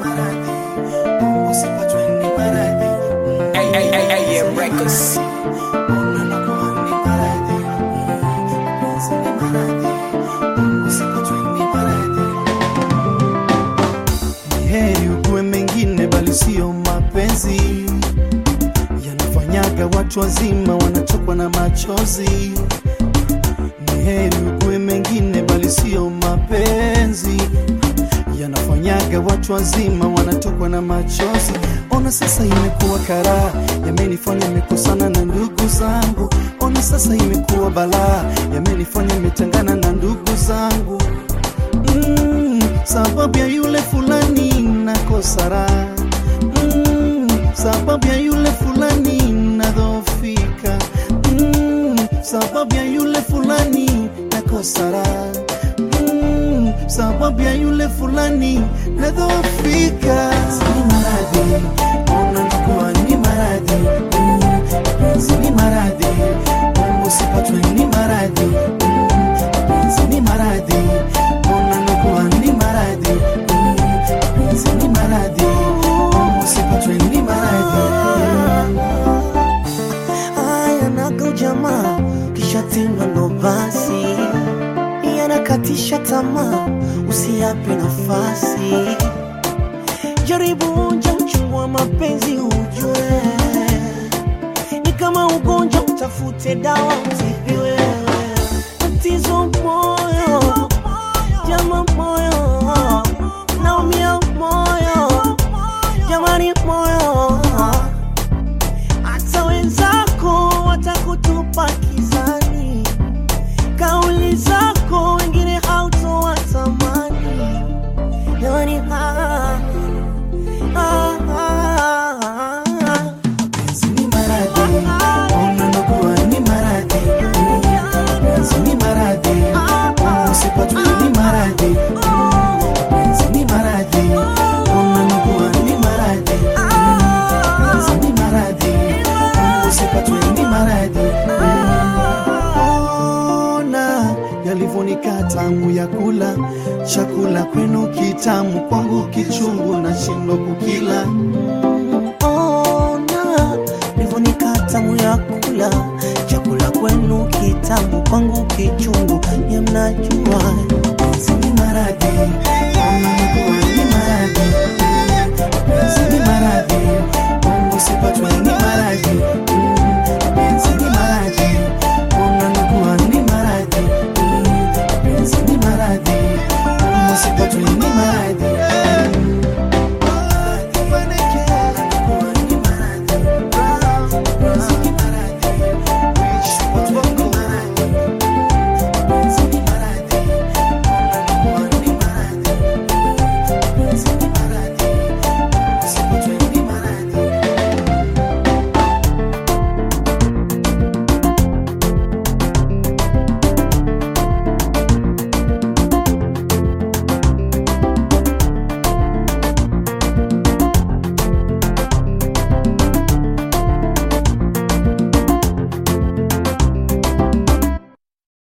maradhi, usipatwe ni maradhi. Ay, ay, ay, ay, yeah, records. Ona nakuwa ni maradhi, mapenzi ni maradhi, usipatwe ni maradhi. Ni heri ukuwe mengine bali sio mapenzi yanafanyaga watu wazima wanachokwa na machozi. Ni heri ukuwe mengine bali sio mapenzi yanafanyaga watu wazima wanatokwa na machozi. Ona sasa imekuwa karaa, yamenifanya nimekosana na ndugu zangu. Ona sasa imekuwa balaa, yamenifanya nimetengana na ndugu zangu mm, sababu ya yule fulani nakosa raha mm, sababu ya yule fulani nadhofika mm, sababu ya yule fulani nakosa raha mm, sababu ya yule fulani nadhofika. Ni maradhi, ona nakuwa ni maradhi mm, penzi ni maradhi, Mungu sipatwe ni maradhi mm, penzi ni maradhi, ona nakuwa ni maradhi mm, penzi ni maradhi, Mungu sipatwe ni maradhi mm. Haya naga ujamaa kisha tena ndo basi yanakatisha tamaa, usiyape nafasi. Jaribu onja uchungu wa mapenzi ujue, ni kama ugonjwa, utafute dawa utibiwe. Tatizo moyo, jama moyo, naumia moyo, jamani moyo hata wenzako watakutupa kizani, kauli zako wengine hautowatamani. Yani, ah, ah, ah, ah. Penzi ni maradhi, ona nakuwa ni maradhi. Penzi ni maradhi, usipatwe ni maradhi. Penzi ni maradhi, ona nakuwa ni maradhi. Penzi ni maradhi, usipatwe ni maradhi. Ona yalivyonika tamu ya kula chakula kwenu kitamu, kwangu kichungu, nashindwa kukila. Ona nivonika tamu ya kula chakula kwenu kitamu, kwangu kichungu, ye mnajua